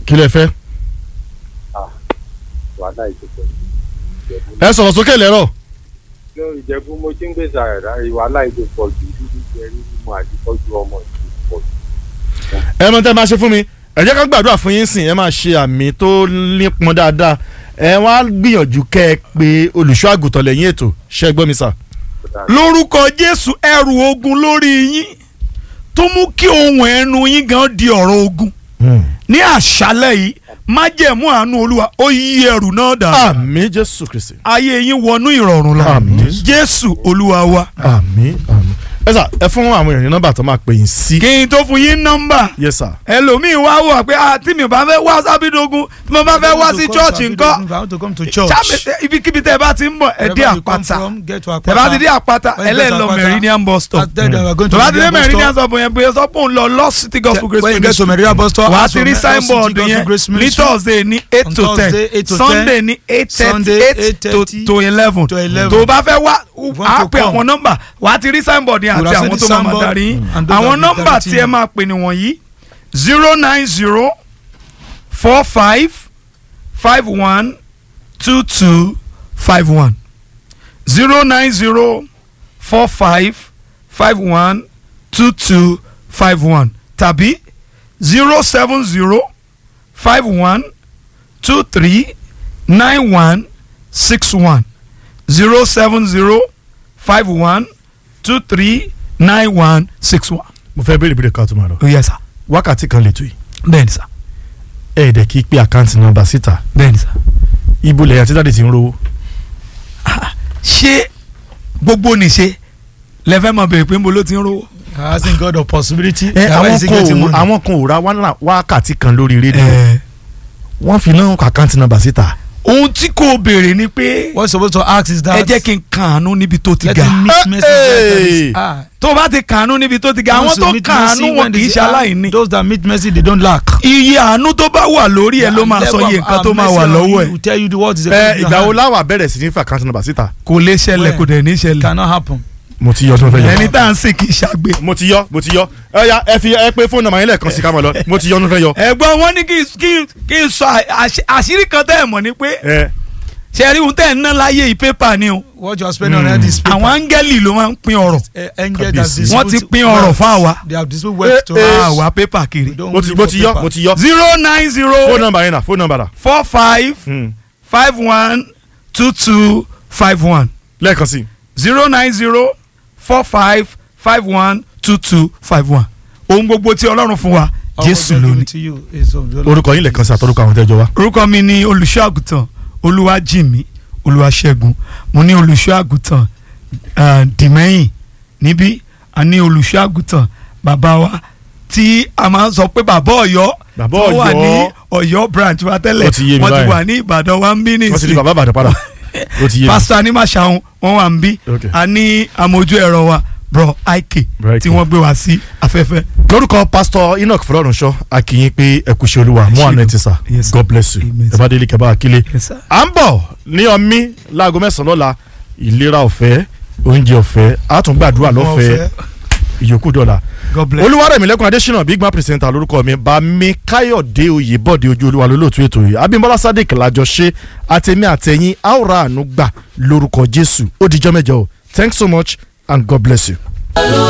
kí lẹ fẹ́. wàhálà ìjẹ̀bú ẹ sọ̀rọ̀ sókè lẹ́rọ̀. lórí ìjẹ̀bú mo ti ń gbèsè àrẹ̀dá wàhálà ìjẹ̀ pọ̀ jù dúdú jẹ mímú àti tọ́jú ọmọ ìjẹ̀ pọ̀ jù. ẹ mọ tẹ́ máa ṣe fún mi ẹ jẹ́ ká gbàdúrà fún yín sìn ẹ máa ṣe àmì tó nípọn dáadáa ẹ wá gbìyànjú kẹ́ ẹ pé olùṣọ́ àgùntàn lẹ́yìn ètò ṣẹ́ gbọ́ mi sà. lórúkọ jésù ẹrù ogun lórí yín tó mú kí ohun ẹnu yín gan di ọ̀rọ̀ ogun ní àṣálẹ̀ yìí májẹ̀mú àánú olúwa ó yí ẹrù náà dà àmín jésù kristi. ayé yín wọnú ìrọ̀rùn lọ Àmín. jésù olúwa wa àmín àmín. ẹ sà ẹ fún àwọn èèyàn ní nọ́mbà tó máa pè yín sí. kí n tó fún yín nọ́mbà yes sir. ẹlòmíín wá wò pé ah, tí mi ò bá fẹ́ wá sábídógún tí mo bá fẹ́ wá sí chọ́ọ̀chì ńkọ́ If I want to come to church. Sábẹ̀- ibikíbi tẹ́ ẹ bá ti ń bọ̀ ẹ dé wherever you come àpáta from, get to tẹ́ bá ti dé àpáta When you get to ẹlẹ́ẹ̀lọ Àpáta, meridian bus stop At then, we are going to tó bá ti dé Meridian bus meridian stop. stop yẹn bóyá sọ pé òun lọ lọ city gospel grace When you get to ministry Meridian bus stop, wàá ask ti for rí Mercy signboard Gospel yẹn Grace ní Ministry. thursday ní eight On to ten Thursday, 8 to 10, sunday ní eight thirty Sunday, eight to 8:30 to eleven to 11. tó o bá fẹ́ wá want á to pe come. àwọn nọ́mbà wàá ti rí signboard yẹn We will àti send àwọn the tó máa ma signboard, darí yín and those àwọn that will nọ́mbà directing tí ẹ you. máa pè ní wọ̀nyí zero nine zero four five five one two two five one zero nine zero four five five one two two five one tàbí zero seven zero five one two three nine one six one zero seven zero five one two three nine one six one. mo fẹ́ béèrè béèrè ká tó máa lọ. ó yẹ sá wákàtí kan lè tó yìí. bẹ́ẹ̀ni sá ẹ ẹ̀ dẹ̀ kí pé àkáǹtì nọ́mbà síta. bẹ́ẹ̀ni sá. ibo lẹ́yìn àti dáàdì ti ń rówó. ṣé gbogbo nìṣe lẹ́fẹ̀ẹ́ mọ̀ bẹ̀rẹ̀ pé ń bo ló ti ń rówó. Asking God of possibility. ẹ That àwọn way is he kan getting ò money. àwọn kan ò ra wá- wákàtí kan lórí rédíò. Ẹ, wọ́n fi náà àkáǹtì nọ́mbà síta. ohun tí kò béèrè ni pé What you're supposed to ask is that. ẹ jẹ́ kí n kàánú níbi tó ti Let ga. him meet Eh, mercy where there eh. is. Ah. tó bá ti kàánú níbi tó ti ga àwọn Once you tó meet kàánú mercy, wọn when kì í they ṣe say, ah, aláìní. Those that meet mercy they don't lack. iye àánú tó bá wà lórí ẹ ló máa sọ iye nǹkan tó máa wà lọ́wọ́ ẹ. will tell you the word is a ẹ ìgbà wo láwà bẹ̀rẹ̀ sí ní fi àkáǹtì nọ́mbà síta. kò lè ṣẹlẹ̀ Where? kò dẹ̀ ní ṣẹlẹ̀. cannot happen. mo ti yọ tí mo fẹ́ yọ. ẹni tá à ń sìn kì í ṣàgbé. mo ti yọ mo ti yọ ẹ ya ẹ fi ẹ pé fóònù nọ́mbà yín lẹ́ẹ̀kan sí ká mọ̀ lọ mo ti yọ tí mo fẹ́ yọ. ẹ̀gbọ́n wọn ní kí n- kí n- kí n sọ àṣ- àṣírí kan tẹ́ ẹ̀ mọ̀ ni pé ẹ ṣe rí ohun tẹ́ ẹ̀ ń ná láyé yìí pépà ni o. What you are spending on that is paper. àwọn áńgẹ́lì ló máa ń pín ọ̀rọ̀. Eh, angel Kábíyèsí. that's distributed wọ́n ti pín ọ̀rọ̀ wealth. fún àwa. They have distributed wealth to Eh, eh. us. àwa pépà kiri. We don't mo ti live mo for ti yọ paper. mo ti yọ. zero nine fóònù zero nọ́mbà yín náà fóònù nọ́mbà rà. four five Hmm. five one two two five one lẹ́ẹ̀kan sí. zero nine zero four five five one two two five one ohun gbogbo tí ọlọ́run fún wa All jésù God ló give ní. it to you is of your orúkọ yín lẹ́ẹ̀kan sí àtọ́rúkọ àwọn tẹ́jọ wa. orúkọ mi ni olùṣọ́ àgùntàn olúwàjìmí olúwaṣẹ́gun mo ní olùṣọ́ àgùntàn ah, dìmẹ́yìn níbí a ní olùṣọ́ àgùntàn bàbá wa tí a máa ń sọ pé bàbá ọ̀yọ́ Bàbá tó wà Ọ̀yọ́. ní ọ̀yọ́ branch wa tẹ́lẹ̀ Ó ti yé mi wọ́n ti báyìí. wà ní ìbàdàn wa ń bí wọ́n ti di nìsín bàbá àbàdàn padà. ó ti yé mi. pásítọ̀ anímàṣàhùn wọ́n wà ń bí Okay. a ní amójú ẹ̀rọ wa bro ike Bro Ike. tí wọ́n gbé wá sí afẹ́fẹ́. lórúkọ pásítọ̀ enoch fọlọ́runṣọ́ akínyìn pé ẹ kú iṣẹ́ olúwa mú àná ẹ ti sà Yes, sir. god bless you Amen, ẹ bá délé kẹbà akílé. Yes, sir. à ń bọ̀ ní ọmí láago mẹ́sàn-án lọ́la ìlera ọ̀fẹ́ oúnjẹ ọ̀fẹ́ àtúngbàdúrà lọ́fẹ̀ẹ́ ìyókù dọ́là. God bless. olúwarẹ̀mílẹ́kùn adésínà big man presenter lórúkọ mi bami káyọ̀dé oyèbọ̀dé ojú olúwa lólóòtú ètò yìí abímbọ́lá sadiq lájọ ṣe àtẹ̀mí àtẹ̀yìn àwòrán àánú gbà lórúkọ jésù ó dijọ́ mẹ́jọ o thanks so much and god bless you.